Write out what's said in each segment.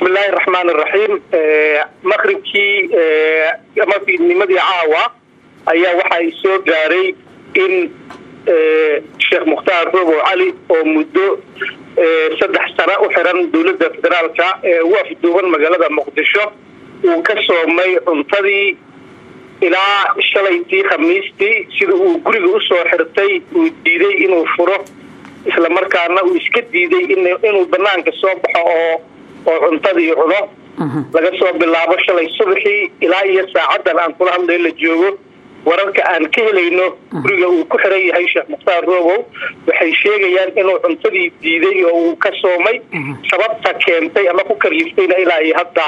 bismillahi raxmaan iraxiim maqribkii ama fiidnimadii caawa ayaa waxaa soo gaaray in sheekh mukhtaar robow cali oo muddo saddex sano u xiran dowladda federaalka ee ugu afduuban magaalada muqdisho uu ka soomay cuntadii ilaa shalaytii khamiistii sida uu guriga usoo xirtay uu diiday inuu furo islamarkaana uu iska diiday inuu banaanka soo baxo oo oo cuntadii cuno laga soo bilaabo shalay subaxii ilaa iyo saacadan aan kula hadlayo la joogo wararka aan ka helayno guriga uu ku xiran yahay sheekh mukhtaar robow waxay sheegayaan inuu cuntadii diiday oo uu ka soomay sababta keentay ama ku kaliftayna ilaa iyo hadda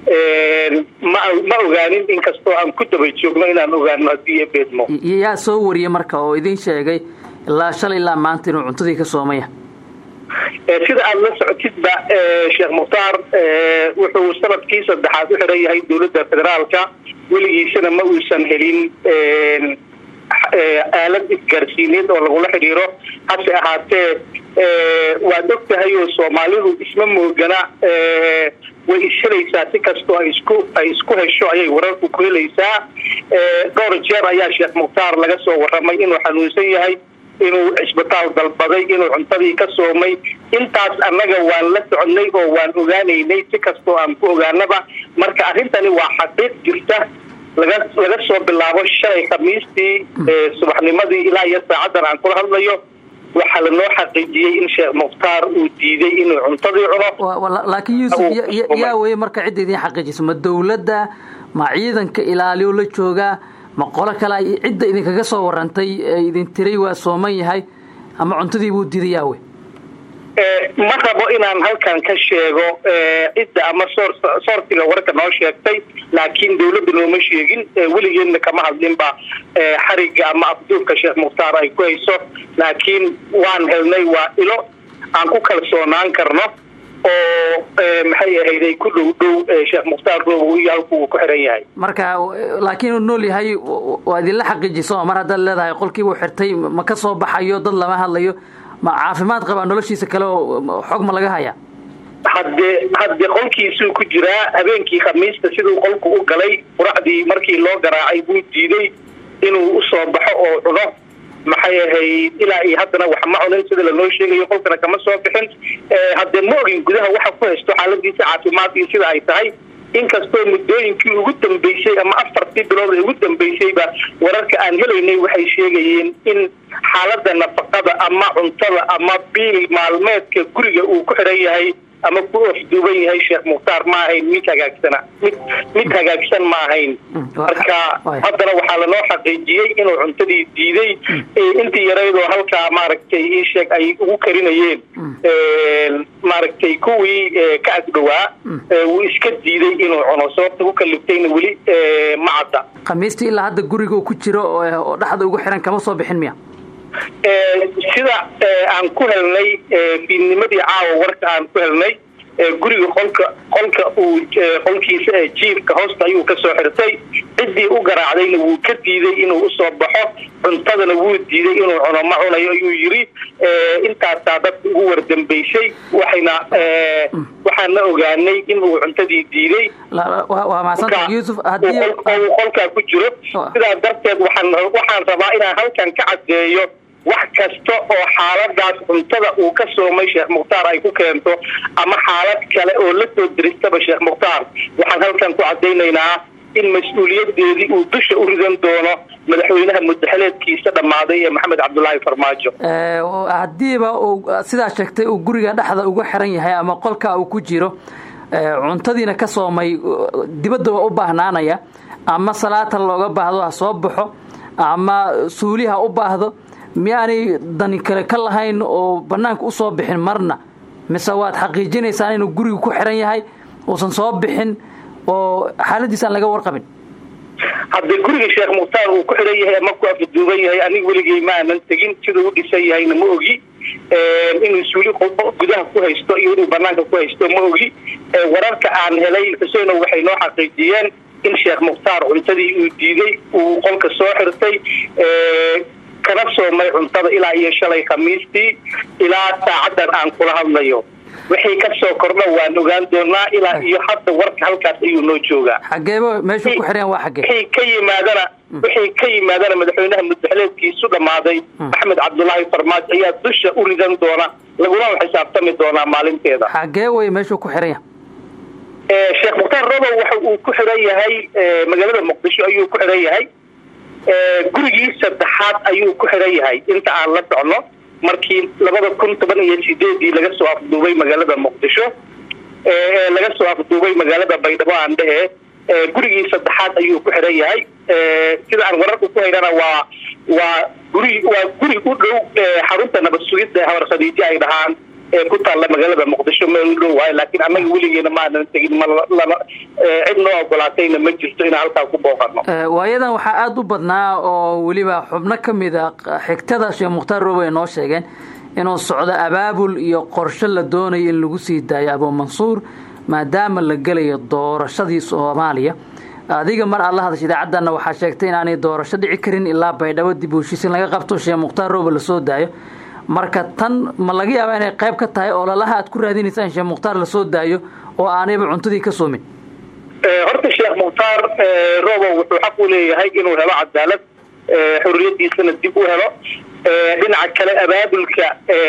ma ogaanin inkastoo aan ku daba joogno inaan ogaano haddii beedmo yaa soo wariyey marka oo idin sheegay ilaa shalay ilaa maanta inuu cuntadii ka soomaya sida aada la socotidba sheekh mukhtaar wuxuu sanadkii saddexaad u xiran yahay dowladda federaalka weligiisana ma uusan helin aalad isgaarsiineed oo lagula xidhiiro hase ahaatee waad og tahay oo soomaalidu isma moogana way ishelaysaa si kastoo ay isku ay isku hesho ayay wararku ku helaysaa dhowr jeer ayaa sheekh mukhtaar laga soo warramay inuu xanuunsan yahay inuu cisbitaal dalbaday inuu cuntadii ka soomay intaas annaga waan la soconnay oo waan ogaanaynay si kastoo aan ku ogaanaba marka arrintani waa xaqiiq jirta laga laga soo bilaabo shalay khamiistii subaxnimadii ilaa iyo saacadan aan kula hadlayo waxaa lanoo xaqiijiyey in sheekh mukhtaar uu diiday inuu cuntadii cuno laakiin yuusuf yaa weye marka cidda idin xaqiijisa ma dawladda ma ciidanka ilaaliyo la joogaa ma qolo kale cidda idinkaga soo warantay ee idin tiray waa sooman yahay ama cuntadii buu diiday yaawe ma rabo inaan halkan ka sheego cidda ama soortiga warka noo sheegtay laakiin dawladda nooma sheegin weligeedna kama hadlinba xariga ama afduubka sheekh mukhtaar ay ku hayso laakiin waan helnay waa ilo aan ku kalsoonaan karno oo maxay ahayday ku dhow dhow sheekh mukhtaar robow iyo halkuu ku xiran yahay marka laakiin uu nool yahay waa idinla xaqiijiso mar haddaad leedahay qolkii buu xirtay ma ka soo baxayo dad lama hadlayo ma caafimaad qabaa noloshiisa kale oo xog ma laga haya hadde hadde qolkiisuu ku jiraa habeenkii khamiista siduu qolku u galay quracdii markii loo garaacay buu diiday inuu usoo baxo oo cuno maxay ahayd ilaa iyo haddana wax ma cunin sida lanoo sheegayo qolkana kama soo bixin haddee ma ogin gudaha waxa ku haysto xaaladiisa caafimaad iyo sida ay tahay inkastoo muddooyinkii ugu dambeysay ama afartii bilood ee ugu dambeysayba wararka aan helaynay waxay sheegayeen in xaalada nafaqada ama cuntada ama biil maalmeedka guriga uu ku xiran yahay ama ku afduuban yahay sheekh mukhtaar ma ahayn mid hagaagsana mid mid hagaagsan ma ahayn marka haddana waxaa lanoo xaqiijiyey inuu cuntadii diiday intii yaraydoo halkaa maaragtay ii sheeg ay ugu karinayeen maaragtay kuwii ka agdhowaa wuu iska diiday inuu cuno sababta ku kaliftayna weli ma cadda khamiistii ilaa hadda guriga uu ku jiro oo dhexda ugu xiran kama soo bixin miya sida aan ku helnay fiidnimadii caawa warka aan ku helnay guriga qolka qolka uu qolkiisa ee jiifka hoosta ayuu ka soo xirtay ciddii u garaacdayna wuu ka diiday inuu usoo baxo cuntadana wuu diiday inuu cuno ma cunayo ayuu yiri intaasaa dadka ugu wardambeysay waxayna waxaana ogaanay inuu cuntadii diiday uu qolkaa ku jiro sidaas darteed waxaan waxaan rabaa inaan halkan ka caddeeyo wax kasta oo xaaladaas cuntada uu ka soomay sheekh mukhtaar ay ku keento ama xaalad kale oo la soo diristaba sheekh mukhtaar waxaan halkan ku caddaynaynaa in mas-uuliyadeedii uu dusha u ridan doono madaxweynaha mudaxeleedkiisa dhammaaday ee maxamed cabdulaahi farmaajo haddiiba uu sidaa sheegtay uu guriga dhexda uga xiran yahay ama qolka uu ku jiro cuntadiina ka soomay dibadda waa u baahnaanaya ama salaata looga baahdo ha soo baxo ama suuli ha u baahdo miyaanay dani kale ka lahayn oo banaanka usoo bixin marna mise waad xaqiijinaysaan inuu guriga ku xiran yahay uusan soo bixin oo xaaladiis aan laga warqabin haddee guriga sheekh mukhtaar uu ku xiran yahay ama ku afduuban yahay aniga weligey ma aanan tegin siduu u dhisan yahayna ma ogi inuu suuli gudaha ku haysto iyo inuu banaanka ku haysto ma ogi wararka aan helay xuseeno waxay noo xaqiijiyeen in sheekh mukhtaar cuntadii uu diiday uu qolka soo xirtay kana soomay cuntada ilaa iyo shalay khamiistii ilaa saacadan aan kula hadlayo wixii ka soo kordha waan ogaan doonaa ilaa iyo hadda warka halkaas ayuu noo joogaa xageeba meeshuu ku xiran waa xagee wixii ka yimaadana wixii ka yimaadana madaxweynaha muddaxleedkiisu dhammaaday axmed cabdulaahi farmaajo ayaa dusha u ridan doona laguna xisaabtami doonaa maalinteeda xagee wey meeshuu ku xiran yahay sheekh mukhtaar robow waxa uu ku xiran yahay magaalada muqdisho ayuu ku xiran yahay gurigii saddexaad ayuu ku xiran yahay inta aan la socno markii labada kun toban iyo sideedii laga soo afduubay magaalada muqdisho laga soo afduubay magaalada baydhabo aan dhehe gurigii saddexaad ayuu ku xiran yahay sida aan wararka ku haynana waa waa guri waa guri u dhow xarunta nabad sugidda habar khadiijo ay dhahaan ee ku taalla magaalada muqdisho meel u dhow waayo laakiin annaga weligeena maanan tegin malama cid noo ogolaatayna ma jirto inaan halkaa ku booqano waayadan waxaa aada u badnaa oo weliba xubno ka mid a xigtada sheekh mukhtaar robo ay noo sheegeen inuu socdo abaabul iyo qorshe la doonayo in lagu sii daayo abuu mansuur maadaama la gelayo doorashadii soomaaliya adiga mar aad la hadasha idaacaddana waxaa sheegtay inaanay doorasho dhici karin ilaa baydhabo dib u heshiisin laga qabto sheekh mukhtaar robo lasoo daayo marka tan ma laga yaabaa inay qayb ka tahay ololaha aad ku raadinaysa in sheekh mukhtaar lasoo daayo oo aanayba cuntadii ka soomin horta sheekh mukhtaar robow wuxuu xaq u leeyahay inuu helo cadaalad xorriyadiisana dib u helo dhinaca kale abaabulka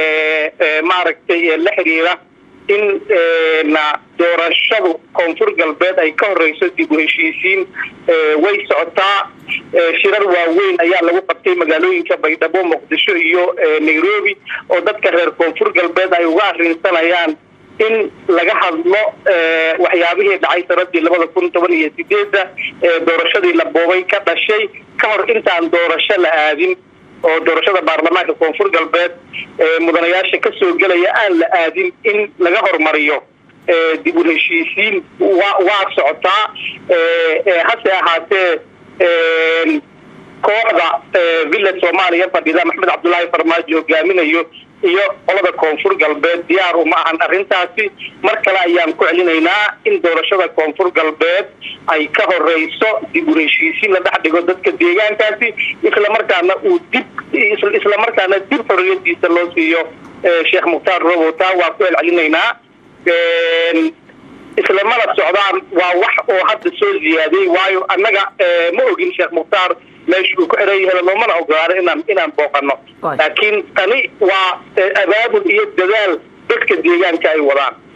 maaragtay la xiriira in na doorashadu koonfur galbeed ay ka horeyso dib u heshiisiin way socotaa shirar waaweyn ayaa lagu qabtay magaalooyinka baydhabo muqdisho iyo nairobi oo dadka reer koonfur galbeed ay uga arrinsanayaan in laga hadlo waxyaabihii dhacay sanadii labada kun toban iyo sideedda doorashadii la boobay ka dhashay ka hor intaan doorasho la aadin oo doorashada baarlamaanka koonfur galbeed mudanayaasha ka soo gelaya aan la aadin in laga hormariyo dib u heshiisiin wa waa socotaa hase ahaatee kooxda villa soomaaliya fadhida maxamed cabdullaahi farmaajo hogaaminayo iyo qolada koonfur galbeed diyaar uma ahan arrintaasi mar kale ayaan ku celinaynaa in doorashada koonfur galbeed ay ka horeyso dib u heshiisiin la dhex dhigo dadka deegaankaasi islamarkaana uu dib islamarkaana dib xorriyadiisa loo siiyo sheekh mukhtaar robo taa waa ku celcelinaynaa islamana socdaan waa wax oo hadda soo ziyaaday waayo annaga ma ogin sheekh mukhtaar meesha uu ku xiran yahay loomana ogolaano inaan inaan booqano laakiin tani waa abaabul iyo dadaal dadka deegaanka ay wadaan